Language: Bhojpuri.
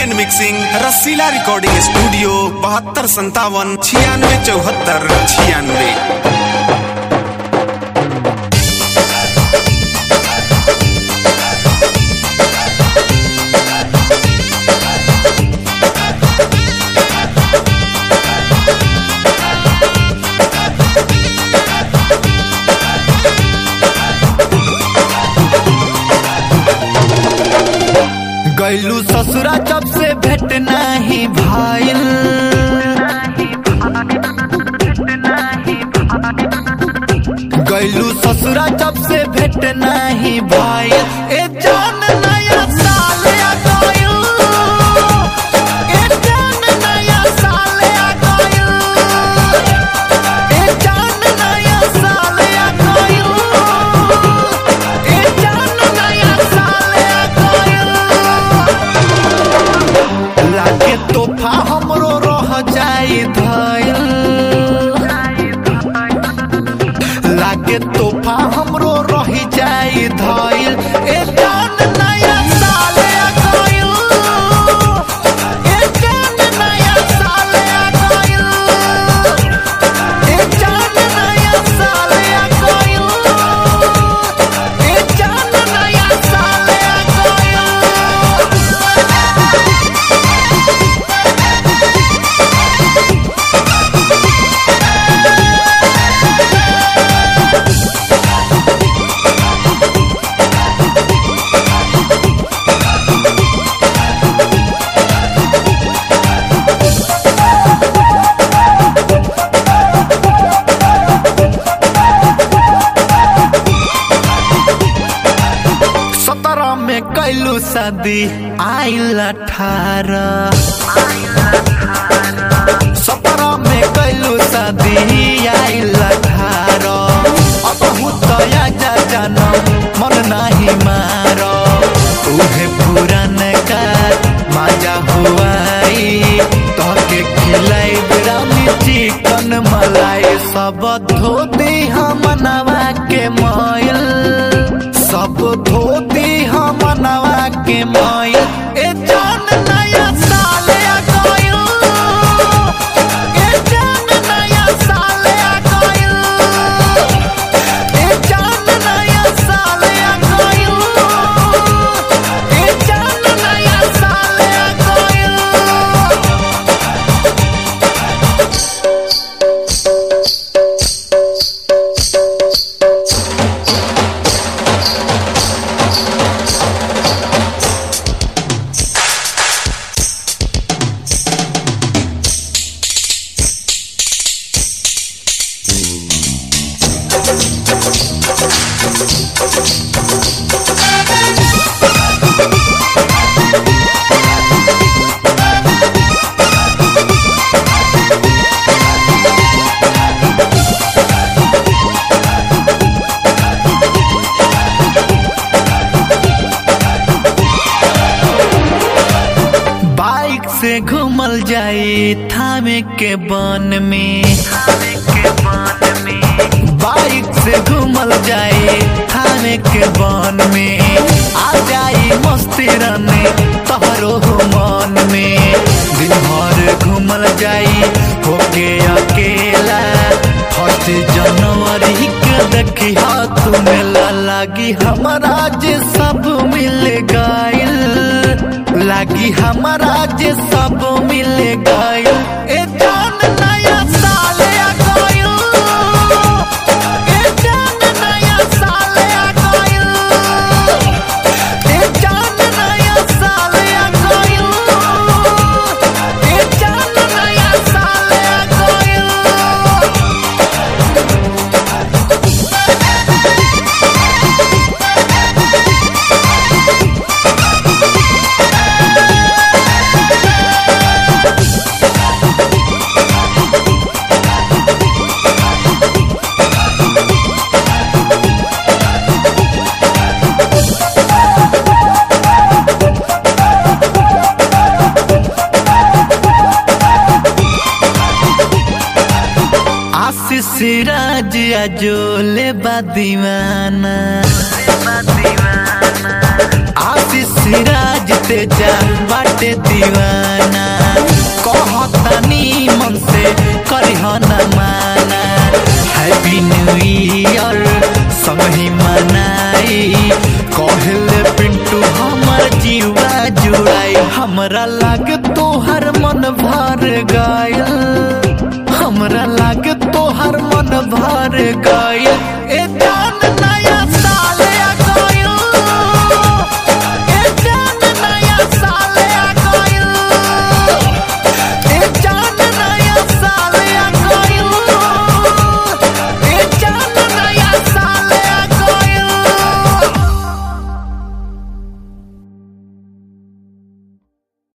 and mixing Rasila recording studio बहत्तर संतावन छियानवे चौहत्तर छियानवे गैलू ससुरा जब से भेट नाही भाईल गैलू ससुरा जब से भेट नाही भाईल ए जान नया साल आ गइल ए जान नया साल आ गइल ए जान नया साल आ गइल ए जान नया साल आ गइल लागे तोहफा हमरो रह जाई धइल लागे तोहफा हमरो रह जाई धइल ए जान नया साल आ गइल ए जान नया साल आ गइल ए जान नया साल आ गइल ए जान नया साल आ गइल सत्रह में कैलू शादी आइल अठारह सत्रह में कैलू शादी आइल अठारह अब हुतया जा जानम मन नाही मार उहे पुरान का मजा हुआई तोके खिलाई बिरामी चिकन मलाई सब धोती हम नवा के मोयल सब धोती हम नवा के मोयल ए जान नया साल आ गइल ए जान नया साल आ गइल ए जान नया साल आ गइल ए जान नया साल आ गइल बाइक से घूमल जाई थामे के बन में बाइक से घूमल जाई थामे के बन में आ जाई मस्ती रने तोहरो हो मन में दिन भर घूमल जाई होके अकेला फर्स्ट जनवरी के देखी हाथ मेला लागी हमारा जे सब मिल गइल लागी हमारा जे सब मिल गइल ए जान नया साल आ गइल ए जान नया साल आ गइल ए जान नया साल आ गइल ए जान नया साल आ गइल आशीष राज अजोले बा दीवाना आशीष राज ते जा बाटे दीवाना कहतानी मन से करिह न माना हैप्पी न्यू ईयर सब ही मनाई कहले पिंटू हमर जीवा जुड़ाई हमरा लाग तोहर मन भर गयल हमरा लाग तोहर मन भर गयल